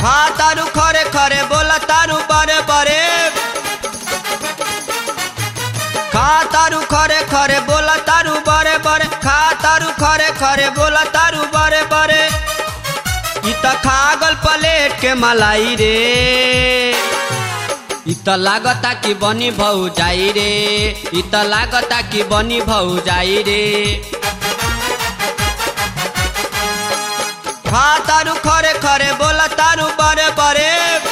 खा तारू खरे खरे बोला तारू बरे बरे खा तारू खरे खरे बोला तारू बरे बरे खा तारू खरे खरे बोला तारू बरे बरे इ त खागल प्लेट के मलाई रे इ त लागता कि बनी भौ जाई रे इ त लागता कि बनी भौ जाई रे खा तारू खरे खरे बोला तारू बरे बरे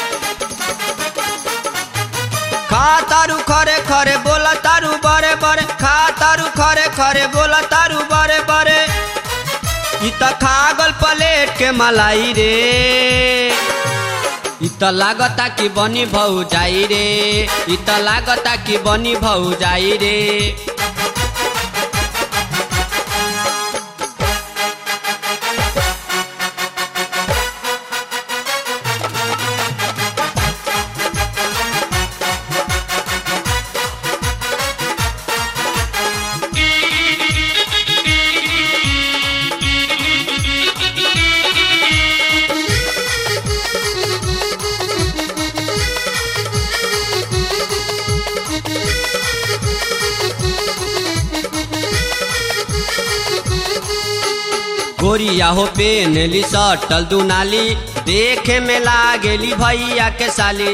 खा तारू खरे खरे बोला तारू बरे बरे खा तारू खरे खरे बोला तारू बरे बरे इ त खागल प्लेट के मलाई रे इ त लागता कि बनी भौ जाई रे इ त लागता कि बनी भौ जाई रे गोरिया हो पेनली सटल दुनाली देखे में लागेली भैया के साली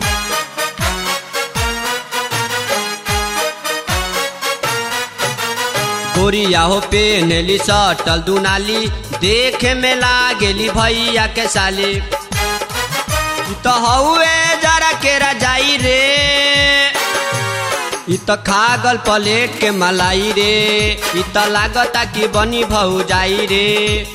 गोरिया हो पेनली सटल दुनाली देखे में लागेली भैया के साली इ त हौए जरा के रजाई रे इ त खागल प्लेट के मलाई रे इ त लागता कि बनी भौ जाई रे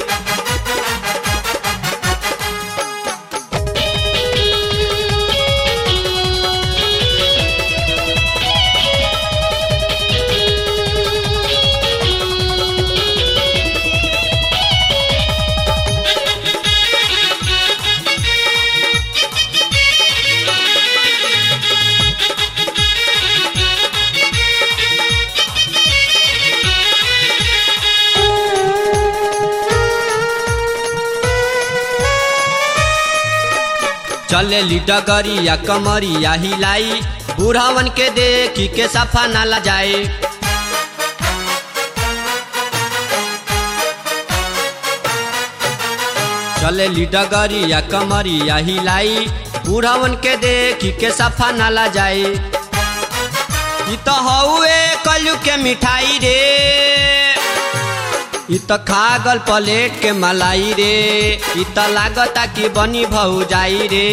चले डगरिया कमरिया हिलाई बुढ़ावन के देखी के सफा ना ला जाए चले डगरिया कमरिया हिलाई बुढ़ावन के देखी के सफा ना ला जाए इ त हौए कलू के मिठाई रे इ त खागल प्लेट के मलाई रे इ त लागता कि बनी भौ जाई रे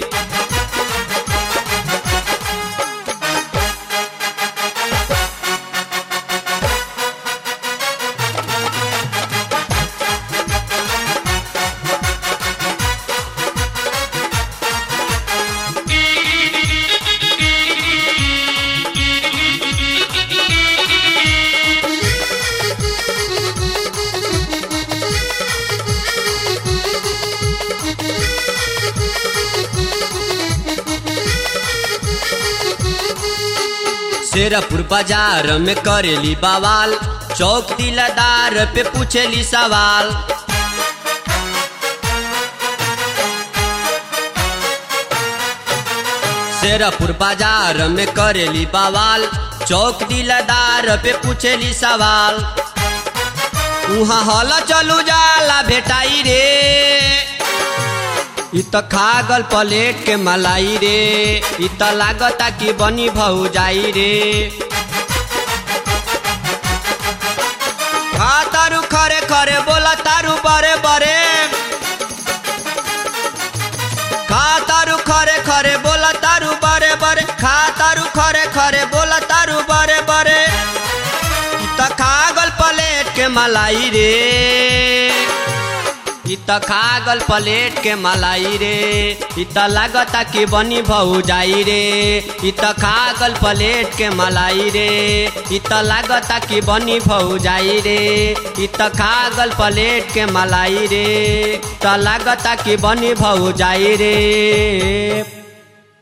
शेरपुर बाजार में करेली बवाल चौक दिलदार पे पूछेली सवाल शेरपुर बाजार में करेली बवाल चौक दिलदार पे पूछेली सवाल उहाँ हल चलू जाला भेटाई रे इ त खागल प्लेट के मलाई रे इ त लागता कि बनी भौ जाई रे खा तारू खरे खरे बोला तारू बरे बरे खा तारू खरे खरे बोला तारू बरे बरे खा तारू खरे खरे बोला तारू बरे बरे इ त खागल प्लेट के मलाई रे इ त खागल प्लेट के मलाई रे इ त लागता कि बनी भौ जाई रे इ त खागल प्लेट के मलाई रे इ त लागता कि बनी भौ जाई रे इ त खागल प्लेट के मलाई रे त लागता कि बनी भौ जाई रे